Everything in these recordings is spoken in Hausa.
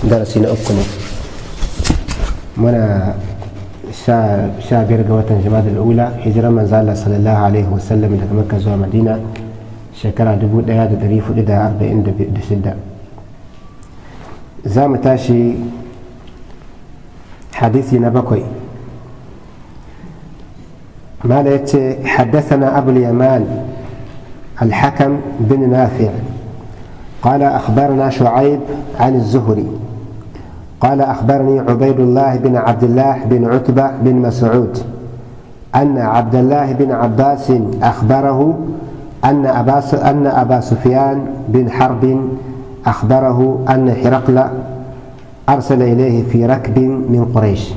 darasi na uku ne muna sha biyar ga watan jama'a ula hijirar manzala sallallahu alaihi wasallam daga makka zuwa madina shekara 1446 za mu tashi hadisi na bakwai ماذا يتي حدثنا أبو اليمان الحكم بن نافع قال أخبرنا شعيب عن الزهري قال أخبرني عبيد الله بن عبد الله بن عتبة بن مسعود أن عبد الله بن عباس أخبره أن أبا أن أبا سفيان بن حرب أخبره أن هرقل أرسل إليه في ركب من قريش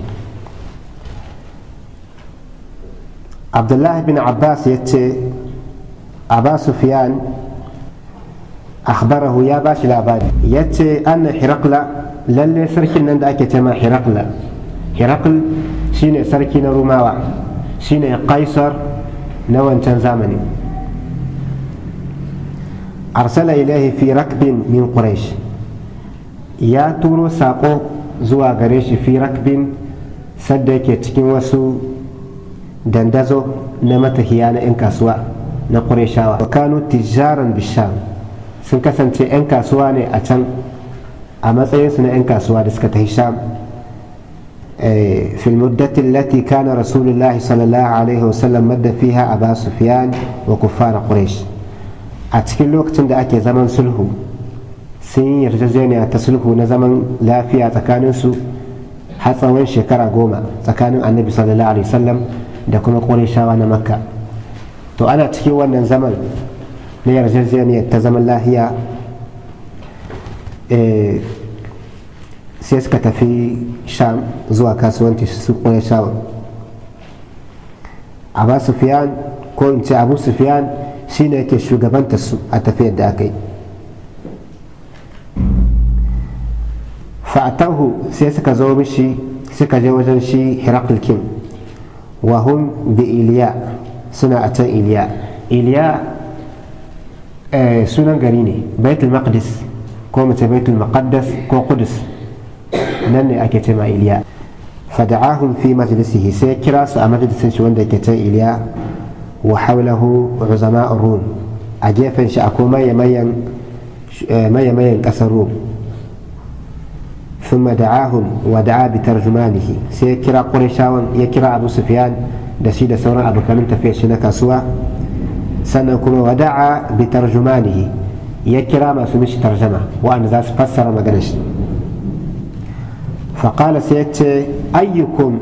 عبد الله بن عباس يتي أبا سفيان أخبره يا باش العباد يتي أن هرقل للي سركن نند أكتما هرقل هرقل شين سركن روماوا شين قيصر نوان زمني أرسل إليه في ركب من قريش يا تورو ساقو زوا غريش في ركب سدك تكين وسو dandazo na matahiya na 'yan kasuwa na ƙureshawa wa kano tijaran bisham sun kasance 'yan kasuwa ne a can a matsayinsu na 'yan kasuwa da suka tafi sham في المدة التي كان رسول الله صلى الله عليه وسلم مد فيها أبا سفيان وكفار قريش أتكلم الوقت عند أكي زمن سلهو سين يرجزيني تسلهو نزمن لا فيها تكاننسو حتى وين شكرا قوما تكانن النبي صلى الله عليه وسلم da kuma ƙurishawa na makka to ana cikin wannan zaman na yarjejeniyar ta zaman lahiya sai suka tafi sham zuwa kasuwanci su ƙurishawa abu sufiyan ko in ce abu sufiyan shi ne yake shugabanta su a tafiyar da aka yi fa'atahu sai suka zo mishi suka je wajen shi hirakul king وهم بإلياء سنة أتى إلياء إلياء آه سنة قريني بيت المقدس كومة بيت المقدس كو قدس نني أكتما إلياء فدعاهم في مجلسه سيكراس مجلس شوان كتا إلياء وحوله عظماء الروم أجيفا شأكو ما يمين ما يمين كسر الروم ثم دعاهم ودعا بترجمانه سيكرا قريشاون يكرا أبو سفيان دسيد سورا أبو كمن تفيش كسوا سنكم ودعا بترجمانه يكرا ما سمش ترجمة وأن ذا فسر ما قالش فقال سيت أيكم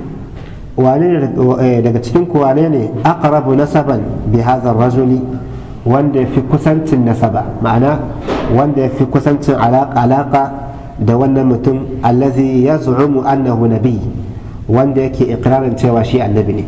daga cikin wane ne aqrabu nasaban bi hadha rajuli wanda ya fi kusancin nasaba ma'ana wanda ya fi kusancin alaka da wannan mutum allazi ya zu'umu annahu nabi wanda yake ikirarin cewa shi annabi ne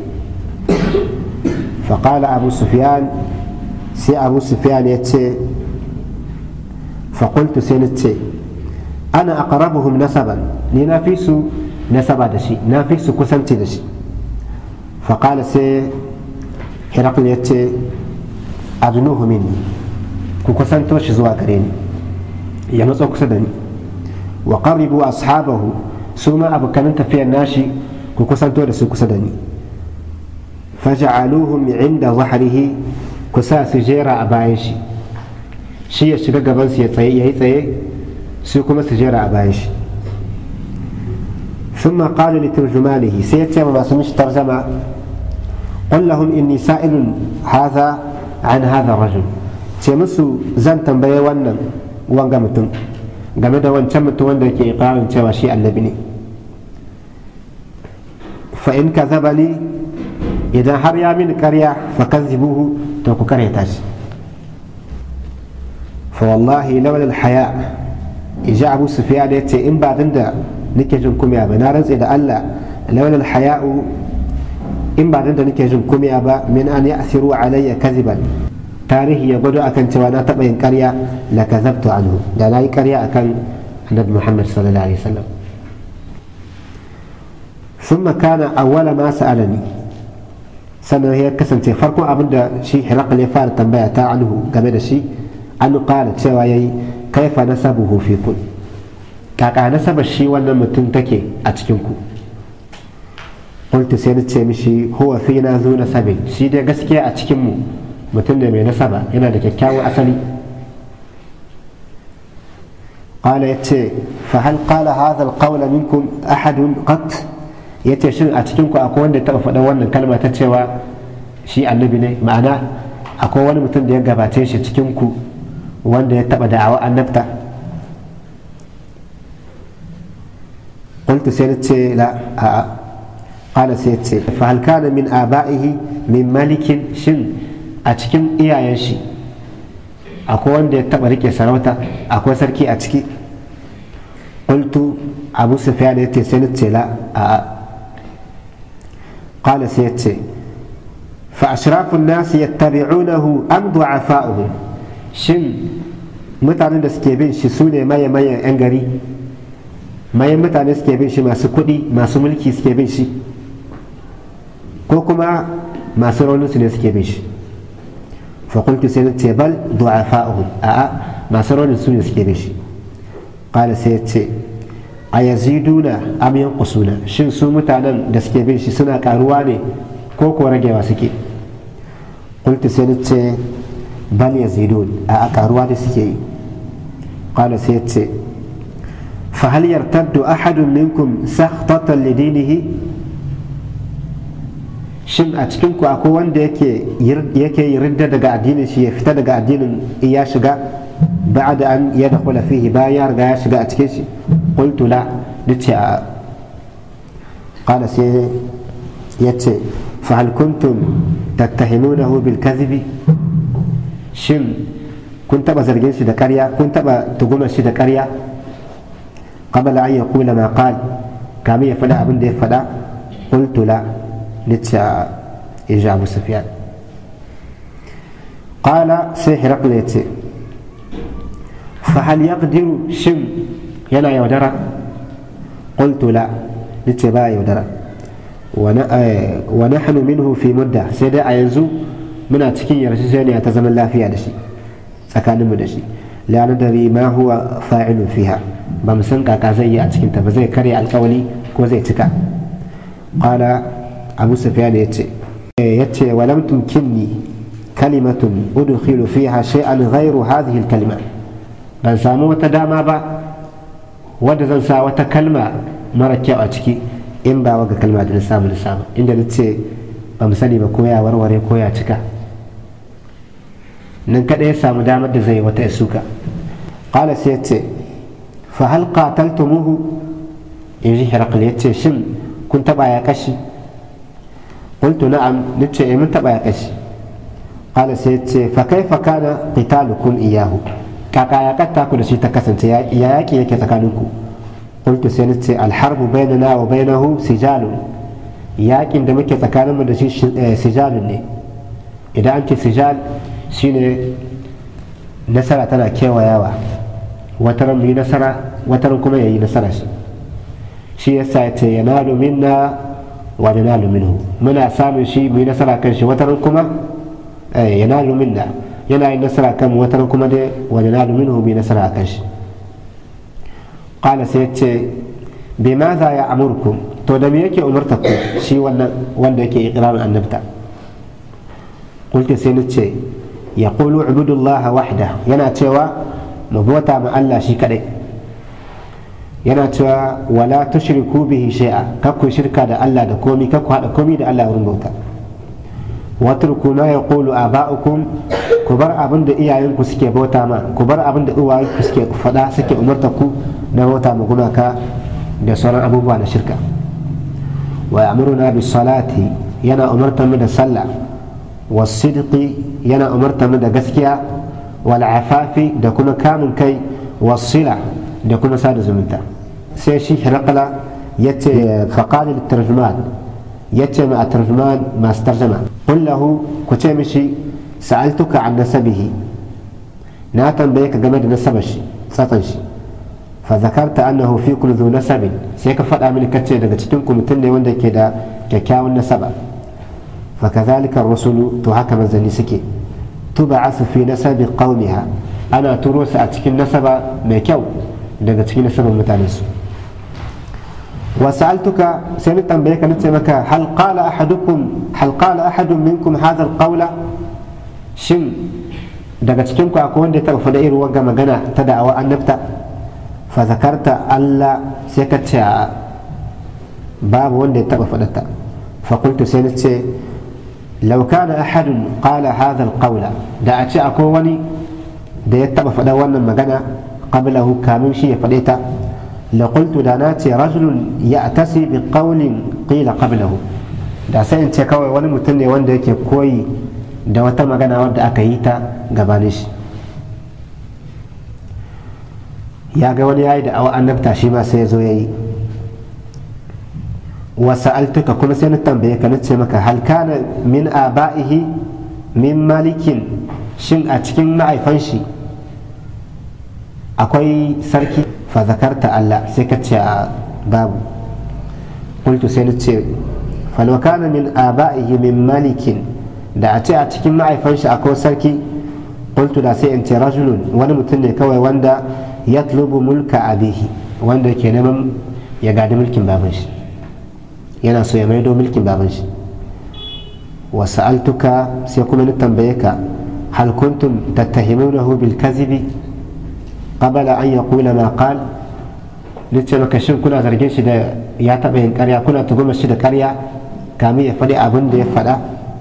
faƙala abu sufyan sai abu sufyan ya ce faƙultu sai na ce ana aqrabuhum nasaban ni na fi su nasaba da shi na fi su kusanci da shi faƙala sai hirakul ya ce adnuhu minni ku kusanto shi zuwa gare ni ya matso kusa da ni wa qarribu ashabahu su ma abokanan tafiyar nashi ku kusanto da su kusa da ni faja'aluhum inda zahrihi ku sa su jera a bayan shi shi ya shiga gaban su ya tsaye yayi tsaye su kuma su jera a bayan shi ثم قال لترجمانه سيتم ما سمش ترجمة قل لهم إني سائل هذا عن هذا الرجل تمسوا زن تنبيه ونن وانقمتم game da wancan mutum wanda ke ikirarin cewa shi annabi ne fa in ka zaba ni idan har ya mini karya fa kazibuhu to ku karyata shi fa wallahi lawal haya ija abu sufiya da yace in ba dan da nake jin kumiya ba na rantse da Allah lawal haya'u in ba dan da nake jin kumiya ba min an ya'siru alayya kaziban tarihi ya gwado akan cewa na taɓa yin ƙarya la kazabtu anhu da na yi ƙarya akan annabi Muhammad sallallahu alaihi wasallam ثم كان أول ما سألني sannan ya kasance farkon abin da shi hirakal ya fara tambaya ta anhu game da shi an kala cewa ya yi kaifa nasabuhu fi kun kaka nasabar shi wannan mutum take a cikinku qultu sai nace mishi huwa fina zu nasabin shi dai gaskiya a cikinmu mutum ne mai nasaba yana da kyakkyawan asali قال يتي فهل قال هذا القول منكم أحد قط yace shin a cikin ku akwai wanda taɓa faɗa wannan kalma ta cewa shi annabi ne ma'ana akwai wani mutum da ya gabace shi cikin ku wanda ya taɓa da'awa annabta قلت سيرتي لا آه. قال سيرتي فهل كان من آبائه من ملك شن أتكم إيا ينشي akwai wanda ya taba rike sarauta akwai sarki a ciki qultu abu sufyan yace sai na ce la a qala sai yace fa ashrafu an-nas yattabi'unahu am du'afa'uhum shin mutanen da suke bin shi sune maye maye yan gari mayan mutane suke bin shi masu kuɗi masu mulki suke bin shi ko kuma masu raunin su ne suke bin shi فقلت سيدتي بل ضعفاؤهم أأ ما سرون سوني سكيبش قال سيدتي أيزيدون أم ينقصون شن سو متعلم دسكيبش سنة كارواني كوكو رجي واسكي قلت سيدتي بل يزيدون أأ كارواني سكي قال سيدتي فهل يرتد أحد منكم سخطة لدينه shin a cikin ku akwai wanda yake yake ridda daga addinin shi ya fita daga addinin ya shiga ba'da an ya dakhula fihi bayan ya riga ya shiga a cikin shi qultu la nace a qala sai yace fa hal kuntum tattahimunahu bil kadhibi shin kun taba zargin shi da ƙarya kun taba tugumar shi da ƙarya qabla an yaqula ma qal kamin ya faɗa abin da ya faɗa qultu la لتا إجا أبو سفيان قال سيحرق ليتي فهل يقدر شم ينا يودرا قلت لا لتبا يودرا ونحن منه في مدة سيدا أينزو من أتكين يرشيني أتزمن لا فيها دشي سكان مدشي لا ندري ما هو فاعل فيها بمسن كاكا زي أتكين تبزي كري القولي كو زي تكا قال abu sufyan ya ce ya ce walam tumkinni kalimatun udkhilu fiha shay'an ghayru hadhihi al-kalima ban samu wata dama ba wadda zan sa wata kalma mara kyau a ciki in ba waga kalma da na samu da samu inda na ce ba mu sani ba ko ya warware ko ya cika nan kada ya samu damar da zai wata suka qala sai ya ce fa hal qataltumuhu in ji hirakul ya ce shin kun taba ya kashi قلت نعم نتشي من تبع يقش قال سيتشي فكيف كان قتالكم إياه كاكا يقتا كل شيء تكسنت يا ياكي يكي تكانوكو قلت سيتشي الحرب بيننا وبينه سجال ياكي عندما كي تكانم دشي سجال ني إذا أنت سجال شيني نسرة تنا كيوا ياوا وترم مي نسرة وترم كما يي نسرة شي يسا ينال منا وننال منه منا سامي شيء من نسرة كان شيء وترن كما ينال منا ينال نسرة كم وترن كما دي وننال منه من نسرة كان شيء قال سيتي بماذا يأمركم تو دم يكي أمرتكم شيء ولا ولا يكي إقرار النبتة قلت سينتي يقول اعبدوا الله وحده ينا تيوا مبوتا مع الله شي كدي yana cewa wala tushriku bihi shay'a kakku shirka da Allah da komi kakku hada komi da Allah wurin bauta watruku ma yaqulu aba'ukum ku bar abin da iyayenku suke bauta ma ku bar abin da uwayenku suke fada suke umarta ku na bauta ma gumaka da sauran abubuwa na shirka wa ya'muruna bis salati yana umarta mu da sallah was sidqi yana umarta mu da gaskiya wal afafi da kuma kamun kai was sila da kuma sada zumunta sai shi hirakala ya ce faƙali da tarjuman ya ce ma a tarjuman masu tarjama kullahu ku ce mishi sa'altuka an nasabihi na tambaye ka game da nasabar shi tsatsan shi fa zakarta annahu fi kullu dhu nasabin sai ka faɗa mini kace daga cikin ku mutum ne wanda ke da kyakkyawan nasaba fa kadhalika rusulu to haka manzanni suke tub'asu fi nasabi qaumiha ana turo su a cikin nasaba mai kyau daga cikin nasabar mutanen su وسألتك سمعت بيك نتمك هل قال أحدكم هل قال أحد منكم هذا القول شن daga cikin ku akwai wanda ya taɓa faɗa irin wanga magana ta da'awa annabta fa zakarta Allah sai ka ce babu wanda ya taɓa faɗa ta fa qultu sai nace law kana ahadun qala hadha alqawla da a ce akwai wani da ya taɓa faɗa wannan magana qablahu kamin shi ya faɗe ta لقلت داناتي رجل يأتسي بقول قيل قبله da sai in ce kawai wani mutum ne wanda yake koyi da wata magana wadda aka yi ta gabanin shi ya ga wani yayi da awa annabta shi ma sai ya zo ya yi wasu altuka kuma sai na tambaye ka nace maka hal kana min aba'ihi min malikin shin a cikin ma'aifan shi akwai sarki fa zakarta Allah sai ka ce babu qultu sai nace falau kana min aba'ihi min malikin da a ce a cikin ma'aifan shi akwai sarki qultu da sai in ce rajulun wani mutum ne kawai wanda yatlubu mulka abihi wanda ke neman ya gadi mulkin baban shi yana so ya maido mulkin baban shi wa sa'altuka sai kuma ni tambaye ka hal kuntum tattahimunahu bil kazibi qabla an yaqula ma qal nace maka shin kuna zargin shi da ya taba yin ƙarya kuna tuguma shi da ƙarya kamin ya faɗi abin da ya faɗa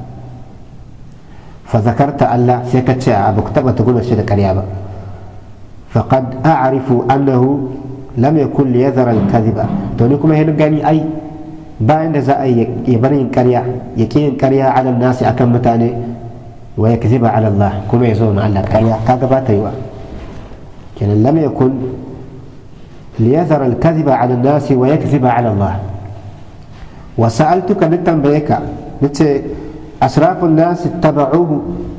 fa zakarta Allah sai ka ce abu ku taba tuguma shi da ƙarya ba faqad a'rifu annahu lam yakun liyadhara al-kadhiba to ni kuma hin gani ai bayan da za a yi ya bar yin ƙarya ya ƙi yin ƙarya ala nasi akan mutane wa ya kaziba ala Allah kuma ya zo ma Allah ƙarya kaga ba ta yi wa kenan lam yakun liyadhara al-kadhiba ala nasi wa yakziba ala Allah wa sa'altuka nitan bayaka nace asrafun nasi taba'uhu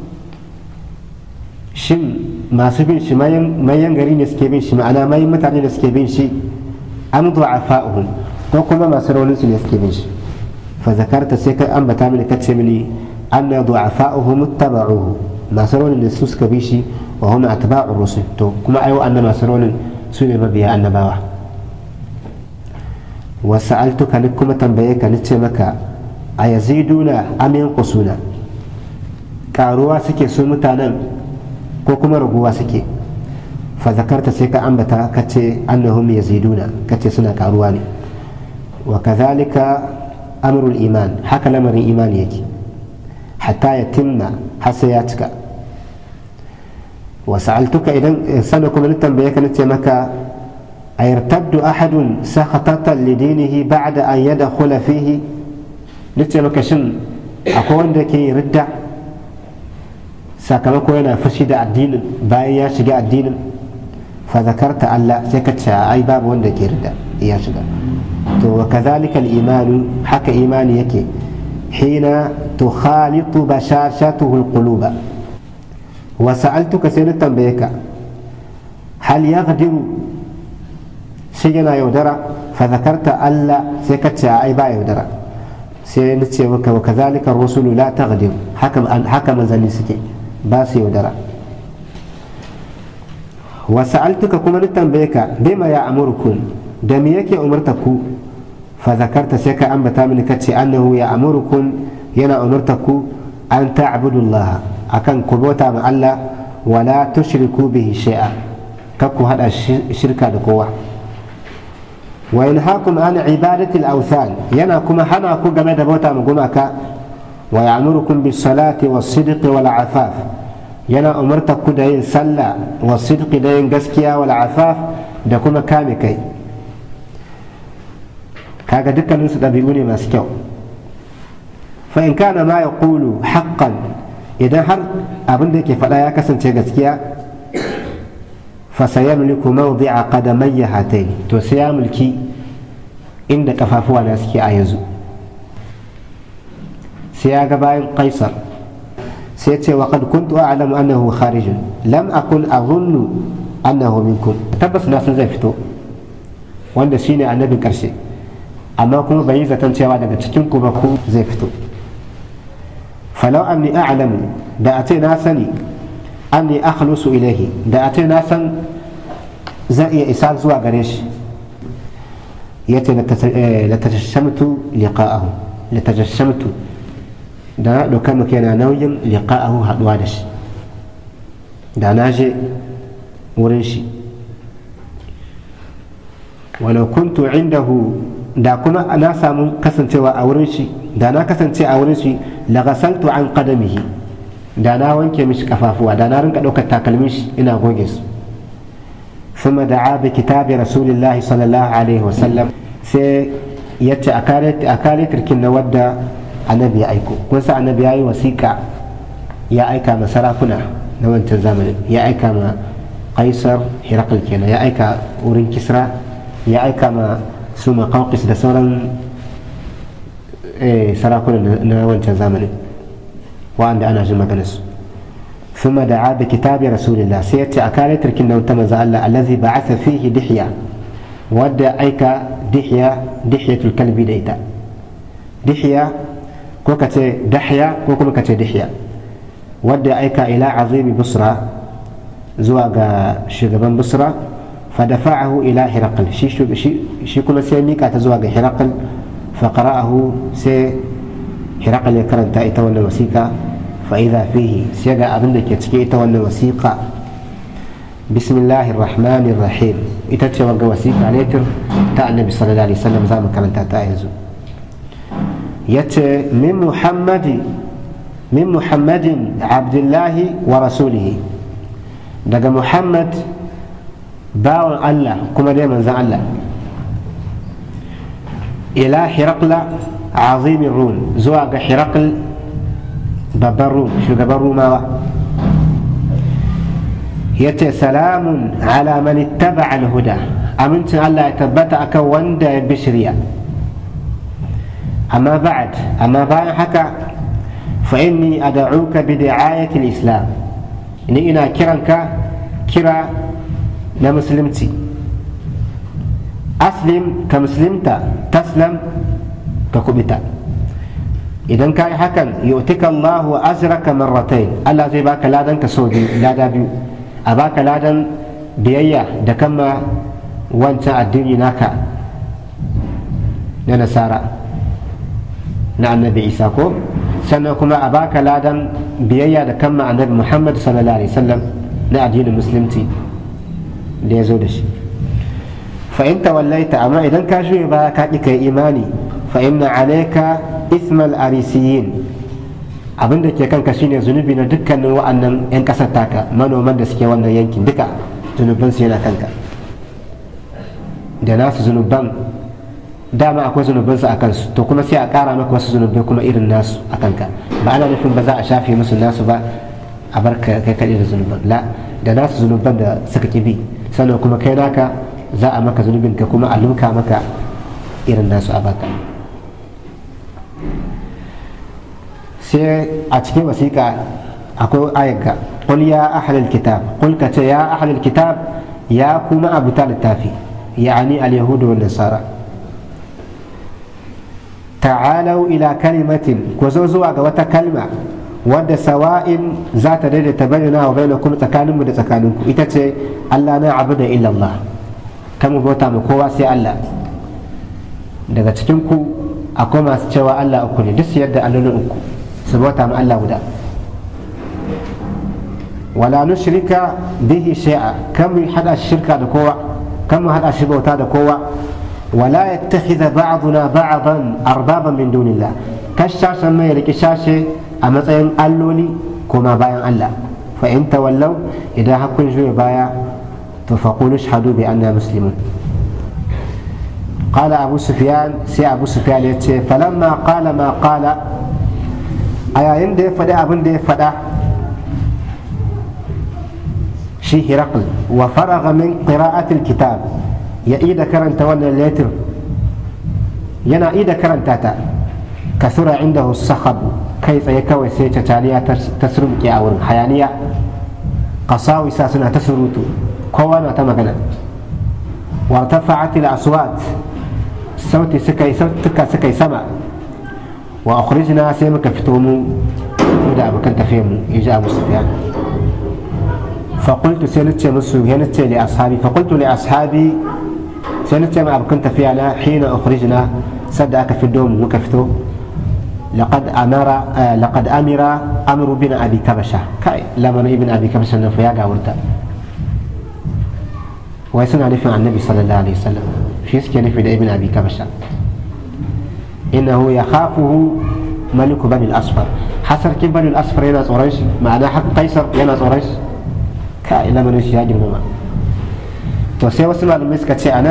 shin masu bin shi mayan gari ne suke bin shi ma'ana mayan mutane da suke bin shi an du'afa'uhum ko kuma masu raunin su ne suke bin shi fa zakarta sai kai ambata mini kace mini anna du'afa'uhum ittaba'uhu masu raunin ne su suka bi shi wa hum atba'ur rusul to kuma ayo anna masu raunin su ne mabiya annabawa wa sa'altuka ni kuma tambaye ka ni ce maka a yaziduna am yanqusuna karuwa suke su mutanen ko kuma raguwa suke fa zakarta sai ka ambata kace annahum yaziduna kace suna karuwa ne wa kadhalika amrul iman haka lamarin imani yake hatta ya timma har sai ya cika wa sa'altuka idan sana kuma ni tambaye ka nace maka ayartaddu ahadun sakhatatan lidinihi ba'da an yadkhula fihi nace maka shin akwai wanda ke ridda sakamako yana fushi da addinin bayan ya shiga addinin fa zakarta Allah sai ka ce ai babu wanda ke ridda ya shiga to wa kadhalika al-iman haka imani yake hina tukhalitu bashashatuhu al-quluba wa sa'altuka sai na tambaye ka hal yaghdiru shi yana yaudara fa zakarta Allah sai ka ce ai ba yaudara sai na ce maka wa kadhalika ar-rusulu la taghdir haka haka manzanni suke ba su yaudara wa sa'altuka kuma ni tambaye ka bima ya amurkum da me yake umarta ku fa zakarta sai ka ambata mini kace annahu ya amurukum yana umarta ku an ta'budu Allah akan ku bauta ma Allah wala tushriku bihi shay'a kar ku hada shirka da kowa wa yanhaakum an ibadati al-awthan yana kuma hana ku game da bauta ma gumaka wa ya'murukum bis salati was sidqi wal afaf yana umarta ku da yin sallah wa sidqi da yin gaskiya wal afaf da kuma kame kai kaga dukkanin su ɗabi'u ne masu kyau fa in kana ma ya kulu haqqan idan har abin da yake faɗa ya kasance gaskiya fa sayamliku mawdi'a qadamayya hatayn to sai ya mulki inda kafafuwa na suke a yanzu sai ya ga bayan kaisar sai ce wa qad kuntu a'lamu annahu kharijun lam akun azunnu annahu minkum tabbas na san zai fito wanda shine annabin karshe amma kuma bai yi zaton cewa daga cikin ku ba ku zai fito falau anni a'lamu da a ce na sani anni akhlusu ilaihi da a ce na san zan iya isa zuwa gare shi ya ce latajashamtu liqa'ahu latajashamtu da na ɗauka maka yana nauyin liqa'ahu haɗuwa da shi da na je wurin shi walau kuntu indahu da kuma na samu kasancewa a wurin shi da na kasance a wurin shi lagasaltu an qadamihi da na wanke mishi kafafuwa da na rinka ɗaukar takalmin shi ina goge su ثم دعا بكتاب رسول الله صلى الله عليه وسلم sai ya ce a kare turkin na wadda annabi ya aiko kun sa annabi ya yi wasiƙa ya aika ma sarakuna na wancan zamanin ya aika ma kaisar hirakul kenan ya aika wurin kisra ya aika ma su makaukis da sauran sarakuna na wancan zamanin wa'anda ana jin maganarsu ثم دعا بكتاب رسول الله سيأتي أكالي تركنا وتم الله الذي بعث فيه دحية ودى أيك دحية دحية الكلب ديتا دحية كوكتي دحية كوكما كتي دحية ودى أيك إلى عظيم بصرة زواج شغبان بصرة فدفعه إلى هرقل شي شي شي كل سيميك أتزواج هرقل فقرأه سي هرقل يكرن تأتى ولا وسيكا فإذا فيه سيجا أبن كتكي تولى وثيقة بسم الله الرحمن الرحيم إتتشي وقا وثيقة ليتر تا النبي صلى الله عليه وسلم زام كان تا يت من محمد من محمد عبد الله ورسوله دقا محمد باو الله كما دائما زعل الله إلى حرقل عظيم الرون زواج حرقل babban rum shugaban rumawa ya ce salamun ala man ittaba al-huda amincin Allah ya tabbata akan wanda ya bi shirya amma ba'ad amma bayan haka fa inni ad'uka bi da'ayati al-islam ni ina kiranka kira na musulunci aslim ka musulunta taslam ka kubita idan ka yi hakan yu'tika Allahu azraka marratain Allah zai baka ladan ka sau biyu lada biyu a baka ladan biyayya da kama wancan addini naka na nasara na annabi isa ko sannan kuma a baka ladan biyayya da kama annabi muhammad sallallahu alaihi wasallam na addinin musulunci da ya zo da shi fa'in tawallaita amma idan ka juye baya ka ƙi kai imani fa'in na alaika ismal arisiyin abin da ke kanka shine zunubi na dukkanin wa'annan 'yan ƙasar taka manoman da suke wannan yankin duka zunuban su yana kanka da nasu zunuban dama akwai zunuban su a kansu to kuma sai a ƙara maka wasu zunubai kuma irin nasu a kanka ba ana nufin ba za a shafe musu nasu ba a bar kai kaɗai da zunuban la da nasu zunuban da suka ki bi sannan kuma kai naka za a maka zunubin ka kuma a lumka maka irin nasu a baka sai a cikin wasiƙa akwai ayyuka qul ya ahlal kitab qul ka ce ya ahlal kitab ya kuma abuta littafi yani al yahudu wal nasara ta'alau ila kalimatin ku zo zuwa ga wata kalma wadda sawa'in za ta daidaita bayyana wa bainakum tsakaninmu da tsakaninku ita ce Allah na abu da illallah kan mu bauta mu kowa sai Allah daga cikin ku akwai masu cewa Allah uku ne duk yadda allolin uku su bauta mu Allah guda wala nushrika bihi shay'a kan mu hada shirka da kowa kan mu hada shi bauta da kowa wala yattakhidha ba'duna ba'dan arbaban min dunillah kashashan mai riki shashe a matsayin alloli kuma bayan Allah fa in tawallau idan hakun juya baya to faqulu shahadu bi anna muslimun قال أبو سفيان سي أبو سفيان يتشي فلما قال ما قال أيا يندي فدا أبن دي فدا شي هرقل وفرغ من قراءة الكتاب يا إيدا كرنت ولا الليتر ينا إيدا كرنت تاتا كثر عنده الصخب كيف يكوي سيتا تاليا تسرم كي أورن حيانية قصاوي ساسنا تسروتو كوانا تمغنا وارتفعت الأصوات sauti suka yi sautuka suka yi sama wa akhrijna sai muka fito mu da abokan tafiyar mu ya ji abu sufyan faƙultu sai nace musu ya nace li ashabi faƙultu li ashabi sai nace ma abokan tafiya na hina ukhrijna sadda aka fito mu muka fito لقد أمر آه لقد أمر أمر بن أبي كبشة كاي لما ابن أبي كبشة نفيا قاورتا ويسنا نفي عن النبي صلى الله عليه وسلم في سكي نفي ابن أبي كبشة إنه يخافه ملك بني الأصفر حسر كيف بني الأصفر يناس قريش معناه حق قيصر يناس قريش كاي لما نشي هاجر ماما تو سي وسمع المسكة أنا